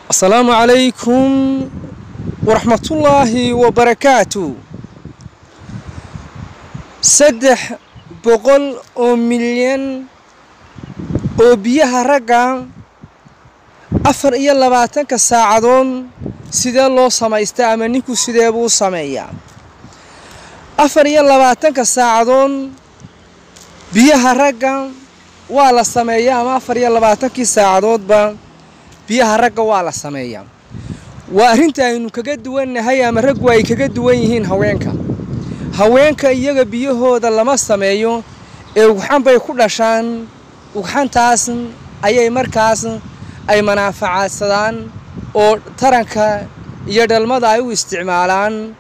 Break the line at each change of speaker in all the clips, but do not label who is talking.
asalaamu calaykum waraxmatullaahi wabarakaatu saddex boqol oo milyan oo biyaha ragga afar iyo labaatanka saacadood sidee loo samaystaa ama ninku sidee buu sameeyaa afar iyo labaatanka saacadood biyaha ragga waa la sameeyaa ama afar iyo labaatankii saacadoodba biyaha ragga waa la sameeyaa waa arrinta aynu kaga duwannahay ama raggu ay kaga duwan yihiin haweenka haweenka iyaga biyahooda lama sameeyo ee ugxan bay ku dhashaan ugxantaas ayay markaas ay manaafacaadsadaan oo taranka iyo dhalmada ay u isticmaalaan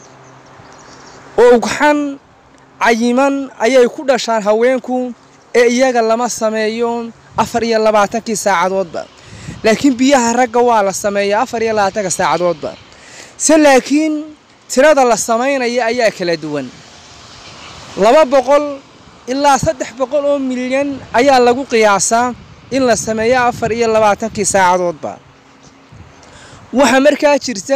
oo ugxan cayiman ayay ku dhashaan haweenku ee iyaga lama sameeyo afar iyo labaatankii saacadoodba laakiin biyaha ragga waa la sameeyaa afar iyo labaatanka saacadoodba se laakiin tirada la samaynaya ayaa kala duwan laba boqol ilaa saddex boqol oo milyan ayaa lagu qiyaasaa in la sameeyo afar iyo labaatankii saacadoodba waxaa markaa jirta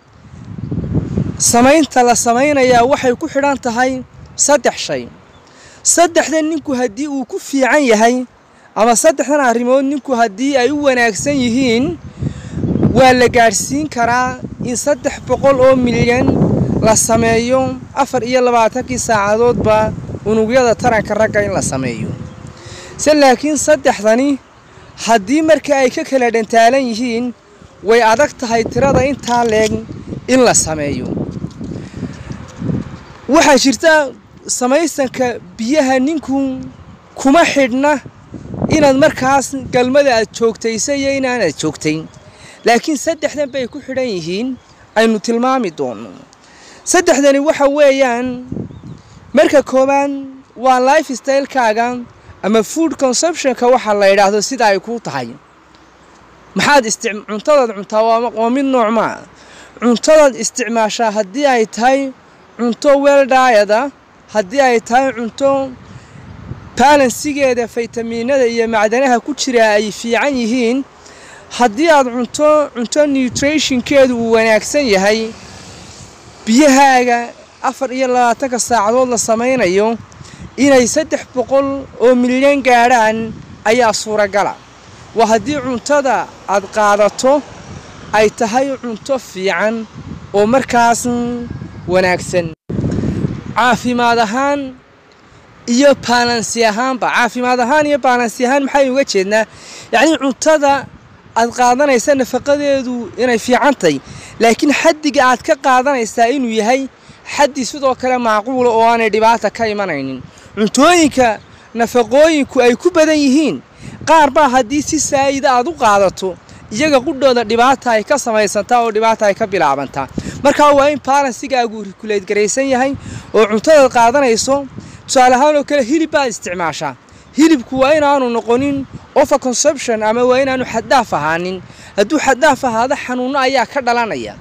samaynta la samaynayaa waxay ku xidhan tahay saddex shay saddexdan ninku haddii uu ku fiican yahay ama saddexdan arrimood ninku haddii ay u wanaagsan yihiin waa la gaadhsiin karaa in saddex boqol oo milyan la sameeyo afar iyo labaatankii saacadoodba unugyada taranka ragga in la sameeyo se laakiin saddexdani haddii marka ay ka kala dhantaalan yihiin way adag tahay tirada intaa leeg in la sameeyo waxaa jirta samaysanka biyaha ninku kuma xidhna inaad markaas galmada aad joogtaysa iyo inaanaad joogtayn laakiin saddexdan bay ku xidhan yihiin aynu tilmaami doonno saddexdani waxa weeyaan marka koowaad waa life stylekaaga ama food consumptionka waxa la yidhaahdo sida ay kuu tahay maxaad cuntadaad cuntaa waa mid noocmaa cuntadaad isticmaashaa haddii ay tahay cunto weeldhaayada haddii ay tahay cunto baalansigeeda faytamiinada iyo macdanaha ku jira ay fiican yihiin haddii aad cunto cunto nutrationkeedu uu wanaagsan yahay biyahaaga afar iyo labaatanka saacadood la samaynayo inay saddex boqol oo milyan gaadhaan ayaa suuragala waa haddii cuntada aad qaadato ay tahay cunto fiican oo markaas wanaagsan caafimaad ahaan iyo baalansi ahaanba caafimaad ahaan iyo baalansi ahaan maxay uga jeednaa yacnii cuntada aad qaadanaysa nafaqadeedu inay fiicantahy laakiin xaddiga aad ka qaadanaysaa inuu yahay xaddi sidoo kale macquula oo aanay dhibaata ka imanaynin cuntooyinka nafaqooyinku ay ku badan yihiin qaar baa haddii si saa'ida aad u qaadato iyaga qudhooda dhibaata ay ka samaysantaa oo dhibaata ay ka bilaabantaa markaa waa in baalansigaagu rikuleed garaysan yahay oo cuntadaad qaadanayso tusaale ahaan oo kale hilib baad isticmaashaa hilibku waa inaanu noqonin over consumption ama waa inaanu xaddaaf ahaanin hadduu xaddaaf ahaado xanuunno ayaa ka dhalanaya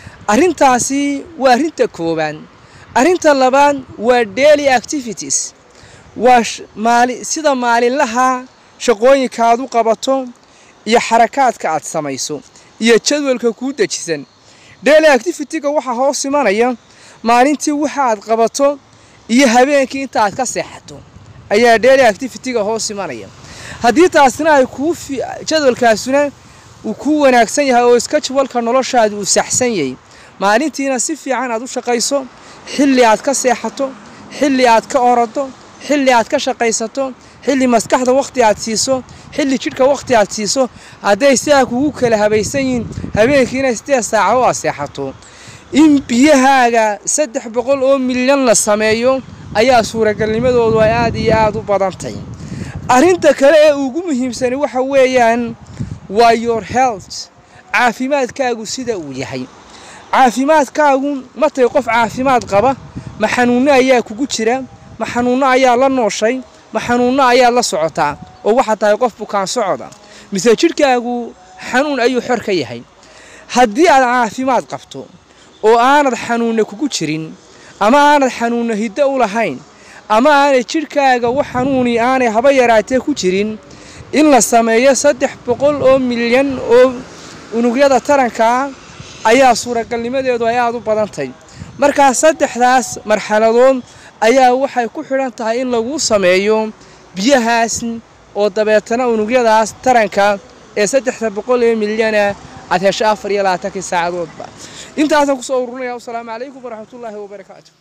arrintaasi waa arrinta koowaad arrinta labaad waa daily activities waa maali sida maalinlaha shaqooyinka aad u qabato iyo xarakaadka aad samayso iyo jadwalka kuu dejisan daily activityga waxaa hoos imanaya maalintii waxa aad qabato iyo habeenkii inta aad ka seexato ayaa daily activityga hoos imanaya haddii taasina ay kuu jadwalkaasuna uu kuu wanaagsan yahay oo iska jadwalka noloshaada uu saxsan yahay maalintiina si fiican aad u shaqayso xilli aad ka seexato xilli aad ka orado xilli aad ka shaqaysato xilli maskaxda wakhti aad siiso xilli jidhka wakhti aad siiso hadday sidaa kugu kala habaysan yihiin habeenkiina sideed saacadood aad seexato in biyahaaga saddex boqol oo milyan la sameeyo ayaa suuragalnimadoodu ay aada iyo aada u badantay arrinta kale ee ugu muhiimsani waxa weeyaan waa your health caafimaadkaagu sida uu yahay caafimaadkaagu matay qof caafimaad qaba ma xanuunno ayaa kugu jira ma xanuunno ayaa la nooshay ma xanuunno ayaad la socotaa oo waxaad tahay qof bukaan socoda mise jidhkaagu xanuun ayuu xor ka yahay haddii aad caafimaad qabto oo aanad xanuunna kugu jirin ama aanad xanuunna hiddo u lahayn ama aanay jidhkaaga wax xanuuni aanay haba yaraatee ku jirin in la sameeyo saddex boqol oo milyan oo unugyada taranka ayaa suuragalnimadeedu ay aada u badantay markaa saddexdaas marxaladood ayaa waxay ku xidhan tahay in lagu sameeyo biyahaas oo dabeetana unugyadaas taranka ee saddexda boqol ee milyana aad hesho afar iyo labaatankii saacadoodba intaasaan kusoo ururinaya wasalaamu calaykum waraxmatullaahi wabarakaatu